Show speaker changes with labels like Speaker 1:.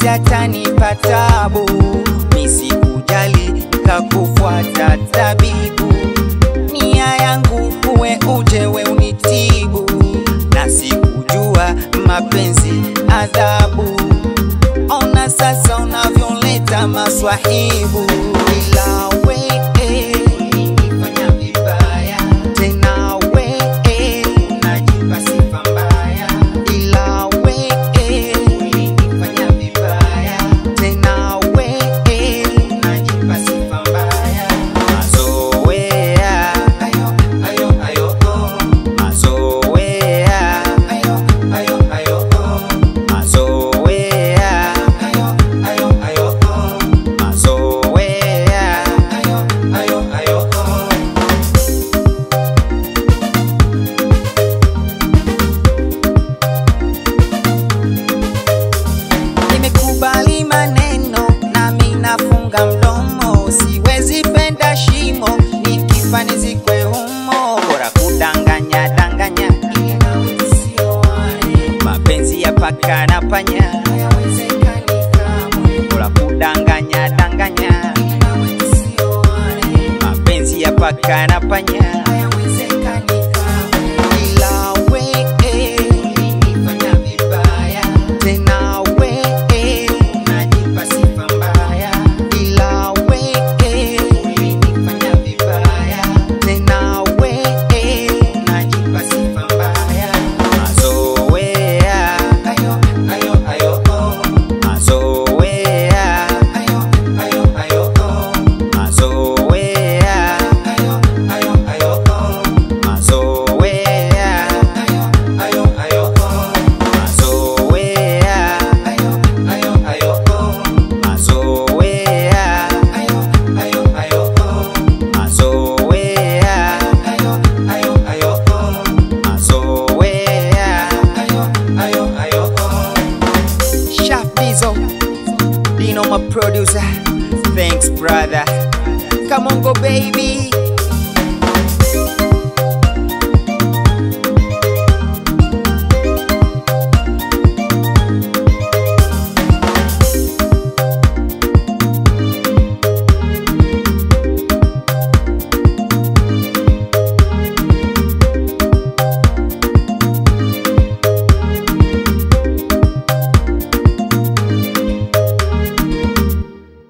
Speaker 1: yatanipa tabu, nisikujali kakufuata tabibu. Nia yangu uwe uje we unitibu, na sikujua mapenzi adhabu. Ona sasa unavyoleta maswahibu, ila we ulinifanya vibaya, tena we unajipa sifa mbaya, ila we ulinifanya vibaya, tena we unajipa sifa mbaya. Mazoea ayo ayo ayo oh, mazoea ayo ayo ayo oh, mazoea ayo ayo ayo oh, mazoea ayo ayo ayo oh. Nimekubali maneno nami nafunga mdomo, siwezi penda shimo, nikifa nizikwe humo, bora kudanganya danganya, ili nawe tusioane. mapenzi ya paka na panya hayawezekani kamwe, bora kudanganya danganya, ili nawe tusioane. mapenzi ya paka na panya hayawezekani kamwe, ila we ulinifanya vibaya tena we unajipa sifa mbaya, ila we ulinifanya vibaya, tena we unajipa sifa mbaya. Mazoea ayo ayo ayo oh, mazoea ayo ayo ayo oh, mazoea ayo ayo ayo oh, mazoea ayo ayo ayo oh, mazoea ayo ayo ayo oh, mazoea ayo ayo ayo oh, mazoea ayo ayo ayo oh, mazoea ayo ayo ayo oh. Chef Bizo, Dino my producer. Thanks brother. Come on go baby.